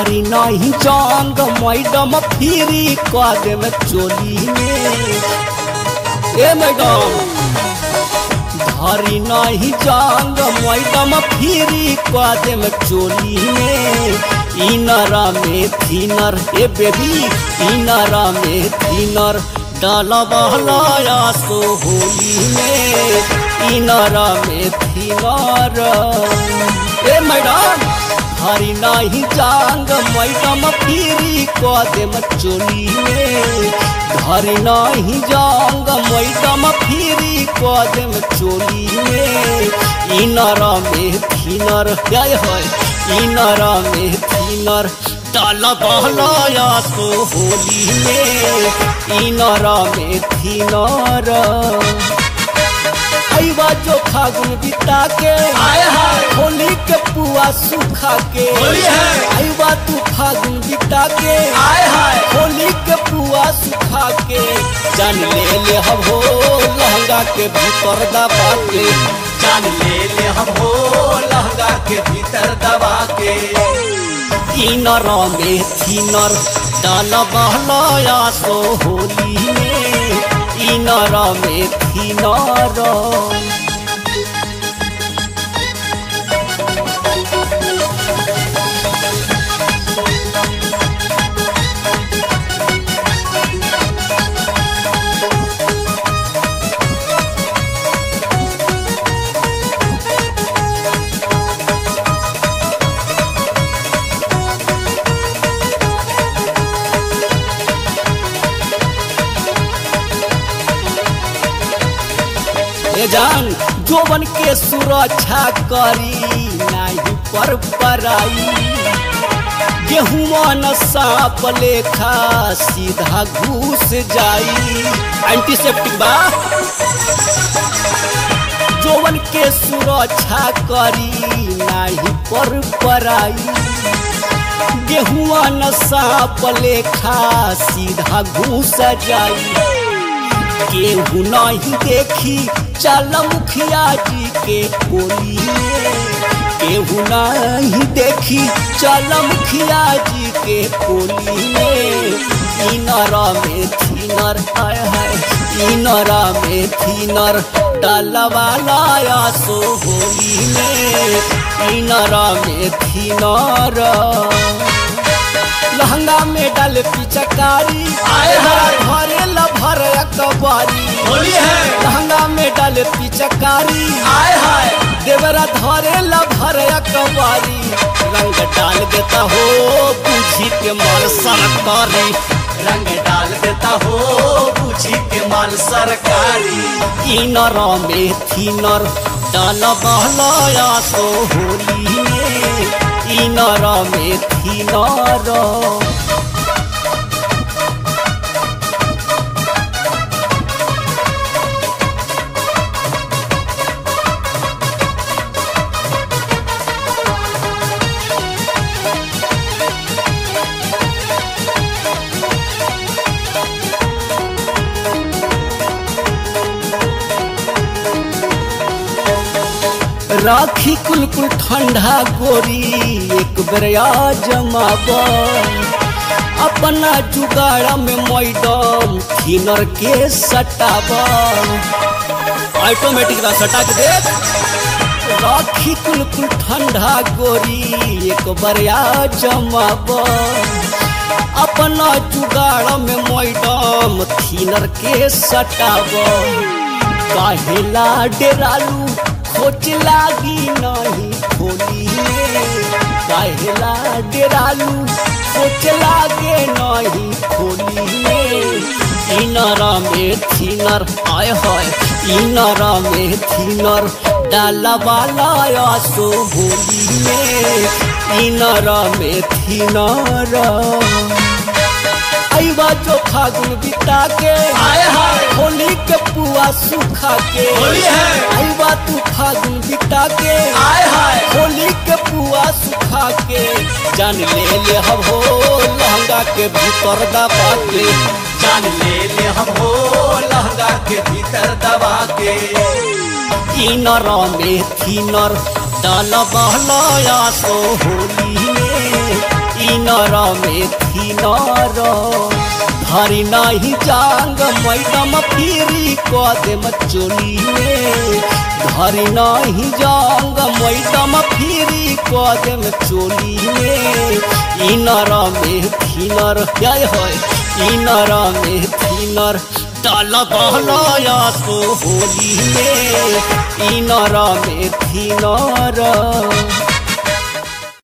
धरी नहीं जंग मैडम फिरी कदम चोली में ए मैडम धरी नहीं जंग मैडम फिरी कदम चोली में इनरा में थिनर ए बेबी इनरा में थिनर डाला बहलाया सो होली में इनरा में थिनर ए मैडम हरी नाही जांग मैडम फिरी कदम चोली में हरी नाही जांग मैडम फिरी कदम चोली में इनरा में थिनर जय है इनरा में थिनर डाल बहलाया सो होली में इनरा में थिनर आईवा जो फागुन बिता के आय हाय होली के पुआ सुखा के होली है। आईवा तू फागुन बिता के आय हाय होली के पुआ सुखा के जान ले ले हम हो लहंगा के भीतर दबा के जान ले ले हम हो लहंगा के भीतर दबा के इनर में थिनर डाल बहलाया सो होली में इनर में थिनर ए जान जोवन के सुरक्षा करी नाही पर पराई गेहूं न सांप लेखा सीधा घुस जाई एंटीसेप्टिक बा जोवन के सुरक्षा करी नाही पर पराई गेहुआ न सांप लेखा सीधा घुस जाई केहू नहीं देखी चल मुखिया जी के कोली में केहू नहीं देखी चल मुखिया जी के कोली में इनरा में थिनर आय है इनरा में थिनर डालवा लाया सो होली में इनरा में थिनर लहंगा में डाल पिचकारी आय हाय। भरे लभर कबारी होली है लहंगा में डाल पिचकारी आय हाय देवरा धरे लभर कबारी रंग डाल देता हो बुझी के मार सरकारी रंग डाल देता हो पूछी के माल सरकारी इनर में थिनर डाल बहलाया तो होली में इनर में थिनर राखी कुलकुल ठंडा गोरी एक बेरिया जमाब अपना जुगाड़ा में मैडम थिनर के सटाब ऑटोमेटिक रा सटा के देख राखी कुलकुल ठंडा गोरी एक बेरिया जमाब अपना जुगाड़ में मैडम थिनर के सटाब काहेला डेरालू खोच लागी नहीं खोली काहेला डेरालू खोच लागे नहीं खोली इनरा में थिनर आय हाय इनरा में थिनर डाला वाला सो होली में इनरा में थिनर आईवा जो फागुन बिता के आय हाय होली के पुआ सुखा के होली है। आईवा तू फागुन बिता के आय हाय होली के पुआ सुखा के जान ले ले हम हो लहंगा के भीतर दबा के जान ले ले हम हो लहंगा के भीतर दबा के इनर में थिनर डाल बहलाया सो होली में इनर में थिनर धरी नहीं जांग मैडम फिरी कदम चोली में धरी नहीं जांग मैडम फिरी कदम चोली में इनर में थिनर जय होय इनर में थिनर डाल बहलाया तो होली में इनर में थिनर